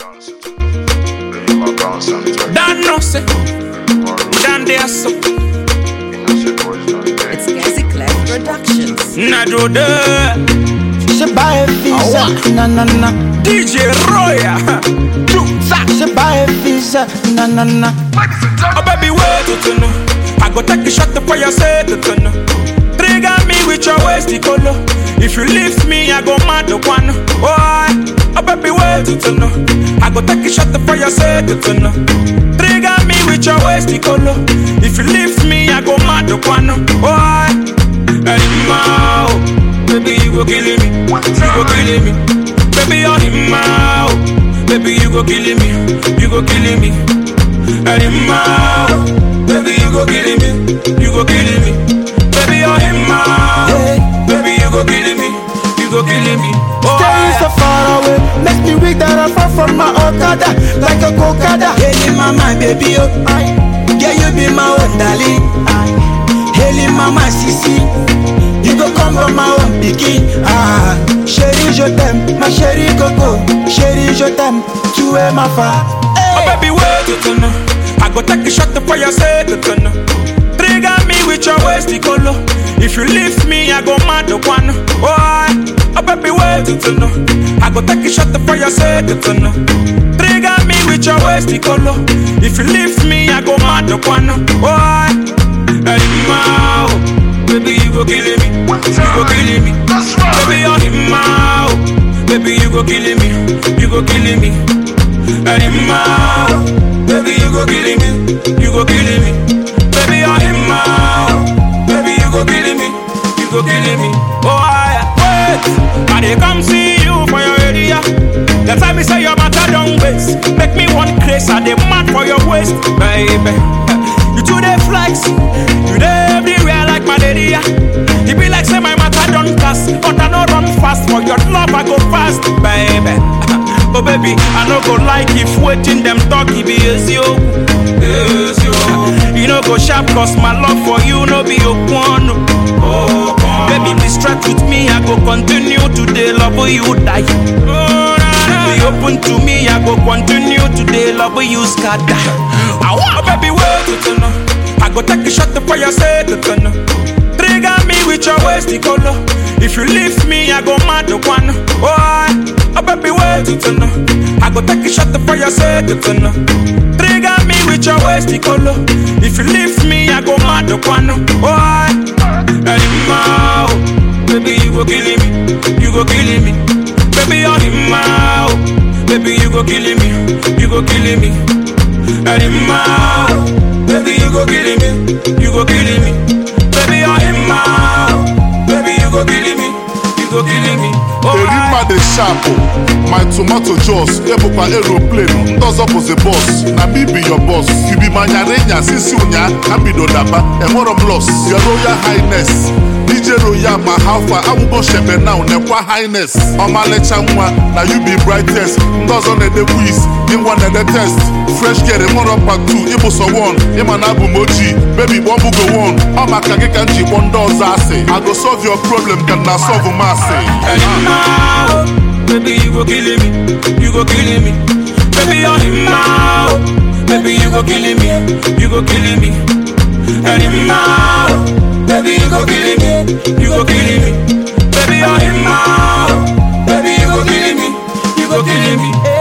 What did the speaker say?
Dan no say, Dan they are so. It's Gazi Clef Productions. Na do the She buy a visa, na na na. DJ Roya. She buy a visa, na na na. Oh baby, wait to know. I go take a shot for your say to know. Trigger me with your waist color. If you leave me, I go mad the one. Oh, I- oh baby, wait to know. I go take a shot for your say to know. Trigger me with your waist color. If you leave me, I go mad the one. Oh, I- Hey, ma, oh. baby, you go killing me. You go killing me. Baby, you're in my oh. Baby, you go killing me. You go killing me. Hey, ma, oh. baby, you go killing me. You go killing me. Baby, you're in my oh. Baby, you go killing me. You go killing me. Oh, Staying so yeah. far away, make me weak that I fall from my Okada, like a Kokada. Hail mama baby oh Yeah you be my own darling Hail mama sisi You go come from my own pikin Ah, chérie, je t'aime, ma chérie Coco. Chérie, je t'aime, tu es ma femme. Oh baby, wait to turn I go take a shot for your say to turn Trigger me with your waist color. If you leave me, I go mad the one. Oh, I- oh baby, wait to turn I go take a shot for your say to turn Trigger me with your waist color. If you leave me, I go mad the one. Oh, I- hey, ma, oh. baby, you go killing me. You go killing me. Baby, you're in my oh. Baby, you go killing me. You go killing me. Hey, ma, baby, you go killing me. You go killing me. Baby, you're in my Baby, you go killing me. You go killing me. Oh, I wait. I dey come see you for your area. The time me say your matter don't waste. Make me one craze. I dey mad for your waist, baby. You two dey flex. You dey everywhere like malaria. You be like say my matter don't cast, but I no run fast for your love. I go fast, baby. Oh baby, I no go like if waiting them talk it be easy oh. Easy, oh. You no go sharp cause my love for you no be open oh. Baby be straight with me, I go continue today love you die oh, nah, nah. Be open to me, I go continue today love you scatter I want baby wait to turn I go take a shot for your say to turn Trigger me with your waist color. If you leave me, I go mad the one. Oh, I, oh baby, wait to turn. I go take a shot for your say to turn. Trigger me with your waist color. If you leave me, I go mad the one. Oh, I, hey, ma, oh. baby, you go killing me. You go killing me. Baby, you're in my oh. Baby, you go killing me. You go killing me. Hey, ma, oh. baby, you go killing me. You go killing me. Baby, you're in my Baby, you go killing me. You go killing me. Oh, erima I, dị sharp my tomato jos ebụkwa aeroplane ndị ọzọ bụzi bọs na me be your boss you be my nyarinya sisi ụnya ha bido daba enwero m los your royal highness dj royal ma hafa awụgo shebe now nekwa highness ọmalịcha nwa na you be brightest ndị ọzọ na-ede quiz ịnwa na-ede test fresh girl enwero part 2 ịbụ sọ 1 ịma na abụ m ojii baby kpọmbugo 1 ọ maka gị ka m ji kpọ ndị ọzọ asị i go solve your problem ka na solve m asị hey, ma, oh. Baby, you go killing me. You go killing me. Baby, you're in my Baby, you go killing me. You go killing me. Hey, ma, Baby, you go killing me. You go killing me. Baby, you're in my Baby, you go killing me. You go killing me.